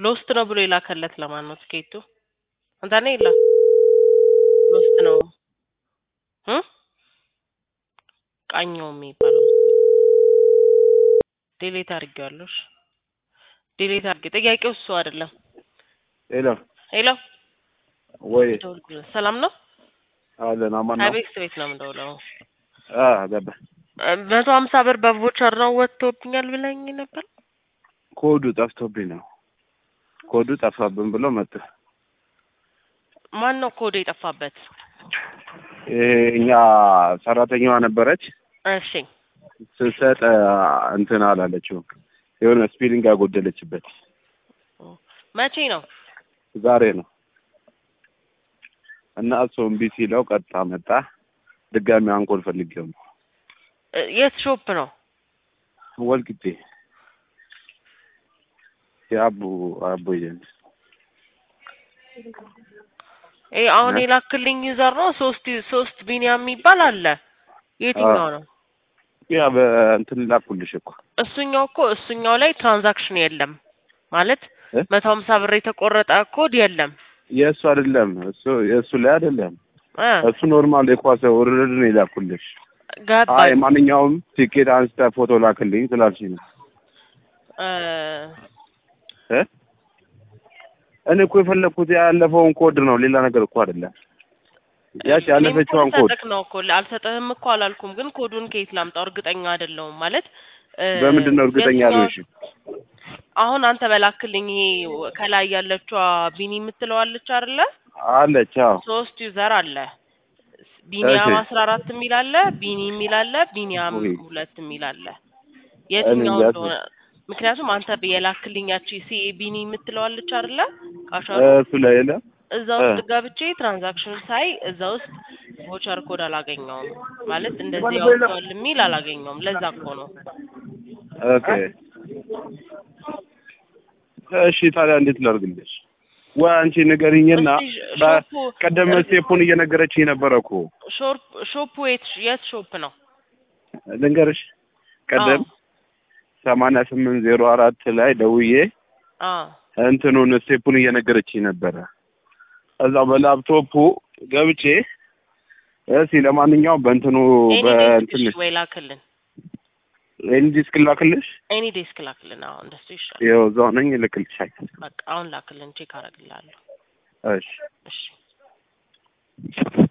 ሎስት ነው ብሎ የላከለት ለማን ነው ትኬቱ? አንተ ነህ የለ ሎስት ነው እ ቃኘው የሚባለው ዴሌት አድርጌዋለሁ። እሺ ዴሌት አድርጌ ጥያቄው እሱ አይደለም። ሄሎ ሄሎ ወይ ደውልኩለት። ሰላም ነው? አለን አማን ነው። ከቤት ቤት ነው የምደውለው። አ ገባ መቶ ሀምሳ ብር በቮቸር ነው ወጥቶብኛል ብለኝ ነበር። ኮዱ ጠፍቶብኝ ነው። ኮዱ ጠፋብን ብሎ መጡ። ማን ነው ኮድ የጠፋበት? ይሄ እኛ ሰራተኛዋ ነበረች እሺ ስትሰጥ እንትን አላለችውም። የሆነ ስፔሊንግ አጎደለችበት። መቼ ነው? ዛሬ ነው እና እሱ እምቢ ሲለው ቀጥታ መጣ። ድጋሚ አንኮል ፈልጌው ነው እ የት ሾፕ ነው? ወልቂጤ የአቡ አቡ ኤጀንት ይሄ አሁን እ? የላክልኝ ዩዘር ነው። ሶስት ሶስት ቢኒያም የሚባል አለ። የትኛው ነው? ያ በእንትን ላኩልሽ እኮ እሱኛው እኮ እሱኛው ላይ ትራንዛክሽን የለም ማለት እ? መቶ ሀምሳ ብር የተቆረጠ ኮድ የለም። የእሱ አይደለም እሱ የእሱ ላይ አይደለም እ እሱ ኖርማል የኳስ ውርርድ ነው የላኩልሽ። አይ ገባኝ። ማንኛውም ቲኬት አንስተ ፎቶ ላክልኝ ስላልሽኝ ነው እ እ እኔ እኮ የፈለኩት ያለፈውን ኮድ ነው፣ ሌላ ነገር እኮ አይደለም። ያች ያለፈችዋን እኔም እኮ ኮድ ልሰጥህ ነው እኮ አልሰጥህም እኮ አላልኩም፣ ግን ኮዱን ከየት ላምጣው እርግጠኛ አይደለሁም ማለት እ በምንድን ነው እርግጠኛ የትኛው- ያልሆንሽ? አሁን አንተ በላክልኝ ይሄ ከላይ ያለችዋ ቢኒ የምትለዋለች አይደለ? አለች አዎ። ሶስት ዩዘር አለ። ቢኒያም እሺ። አስራ አራት የሚል አለ፣ ቢኒ የሚል አለ፣ ቢኒያም ውይ። ሁለት የሚል አለ። የትኛው እንጃ። እንደሆነ ምክንያቱም አንተ የላክልኛች ሲ ቢኒ የምትለዋለች አይደለ? ካሻሩ እሱ ላይ የለ እዛ ውስጥ ገብቼ ትራንዛክሽን ሳይ እዛ ውስጥ ቮቸር ኮድ አላገኘውም። ማለት እንደዚህ ያወጣዋል የሚል አላገኘውም። ለዛ እኮ ነው። ኦኬ። እሺ ታዲያ እንዴት ላድርግልሽ? ወይ አንቺ ንገሪኝና እስቲ በ- ሾፑ ቀደም ስቴፑን እየነገረችኝ ነበረ እኮ ሾፕ ሾፑ የት የት ሾፕ ነው? ልንገርሽ። ቀደም ሰማንያ ስምንት ዜሮ አራት ላይ ደውዬ አዎ እንትኑን ስቴፑን እየነገረችኝ ነበረ። እዛው በላፕቶፑ ገብቼ እስኪ ለማንኛውም በእንትኑ ኤኒ በእንትን ዴስክ ወይ ላክልን። ኤኒ ዲስክ ላክልሽ። ኤኒ ዴስክ ላክልን። አዎ እንደሱ ይሻላል። ይኸው እዛው ነኝ እልክልሻለሁ። በቃ አሁን ላክልን፣ ቼክ አደርግልሃለሁ። እሺ እሺ